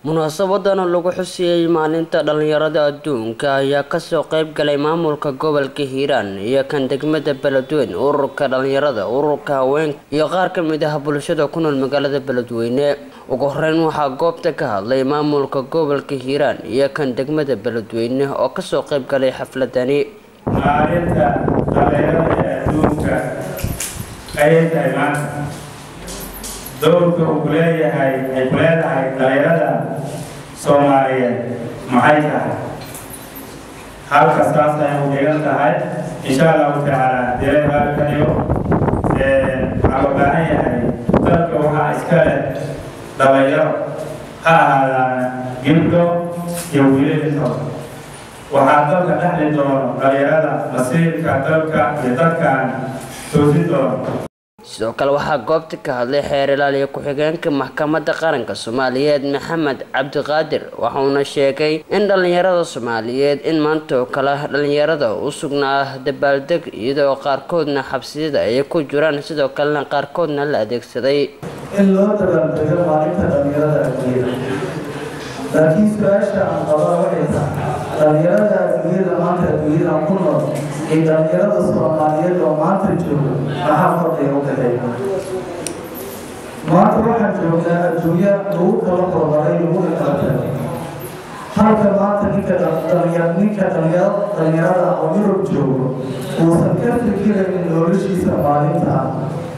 munaasabadan oo lagu xusiyey maalinta dhalinyarada adduunka ayaa kasoo qeyb galay maamulka gobolka hiiraan iyo kan degmada beledweyne ururka dhalinyarada ururka haweenka iyo qaar kamid ah bulshada ku nool magaalada beledweyne ugu horeyn waxaa goobta ka hadlay maamulka gobolka hiiraan iyo kan degmada beledweyne oo kasoo qeyb galay xafladani maalinta dhalinyarada ee adduunka ayay tahay maanta dowrka uu ku leeyahay ay ku leedahay dhalinyarada soomaaliyeed maxay tahay halka saas ay u dhigan tahay insha allahu tacaala dee halkaniyo waxaa loo baahan yahay dalka waxaa iska leh dhalinyaro ha ahaadaan gibdho iyo wiilalito waxaa dalka dhexli doono dhalinyarada masiirka dalka iyo dadkan toosi doono sidoo kale waxaa goobta ka hadlay xeer ilaaliya ku-xigeenka maxkamadda qaranka soomaaliyeed maxamed cabdiqaadir waxauna sheegay in dhalinyarada soomaaliyeed in maanta oo kale dhalinyarada u sugnaa dabaaldeg iyadoo qaarkoodna xabsiyada ay ku jiraan sidoo kalena qaarkoodna la adeegsaday in loo dabaaldego maalinta dhalinyarada adduunyada laakiin su-aasha aan qabaa waxay tahay dhalinyarada adduunyada maanta adduunyada ku nool iyo dhalinyarada soomaaliyeed oo maanta jooga maxaa fadliga u dhexeeya maanta waxaan joognaa adduunya lagu kala horumaray laguna kala tagay halka maanta ninka dhalinyar ninka dhalinyar dhalinyarada oo yurub joogo uusan ka fikiraynin noloshiisa maalinta ah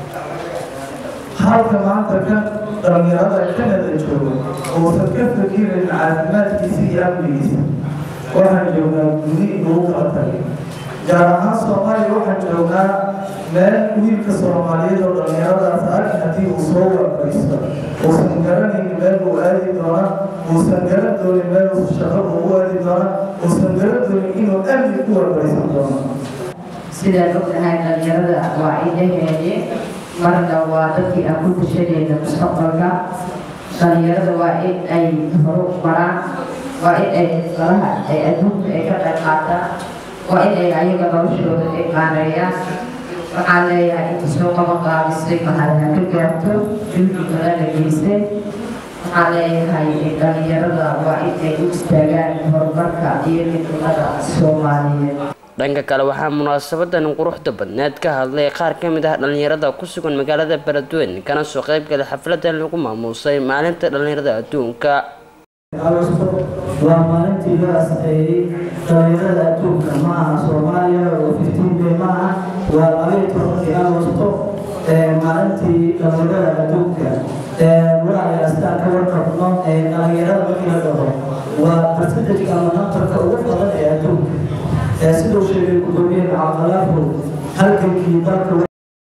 halka maanta ka dhalinyarada kanada joogo uusan ka fikirayn caafimaadkiisa iyo amnigiisa waxaan joognaa gudi lagu kala tagay gaar ahaan soomaaliya waxaan joognaa meel wiilka soomaaliyeed oo dhalinyaradaas arki haddii uu soo warfariisto uusan garanayn meel uu aadi doona uusan garan doonin meel uu shaqo ugu aadi doona uusan garan doonin inuu amni ku warfariisan doono sidaan ognahay dhalinyarada waa indhaheeni marna waa dadkii aan ku dashanayna mustaqbalka dhalinyarada waa in ay horu maraan waa in ay falaha ay adduunka ay ka qayb qaataan waa in ay ayaga noloshooda ay qaaneeyaan waxaan leeyahay inta soo qaban qaabisay mahadna ka gaarto juhdi kalena geystay waxaan leeyahay dhalinyarada waa in ay u istaagaan horumarka iyo midnimada soomaaliyeed dhanka kale waxaa munaasabadan quruxda badneed ka hadlay qaar ka mid ah dhalinyarada ku sugan magaalada beledweyne kana soo qeyb galay xafladan lagu maamuusay maalinta dhalinyarada adduunka waa maalintii loo asteeyey dhalinyarada adduunka ma aha soomaaliya oo fiftiin bay ma aha waa labaiyo tobankii agosto maalintii dhalinyarada adduunka walaalayaal astaan ka warqabno dhalinyarada markii la dhaho waa percentage ama nambarka ugu badan ee adduunka siduu sheegay gudoomiye macaqalaafo halgankii dalka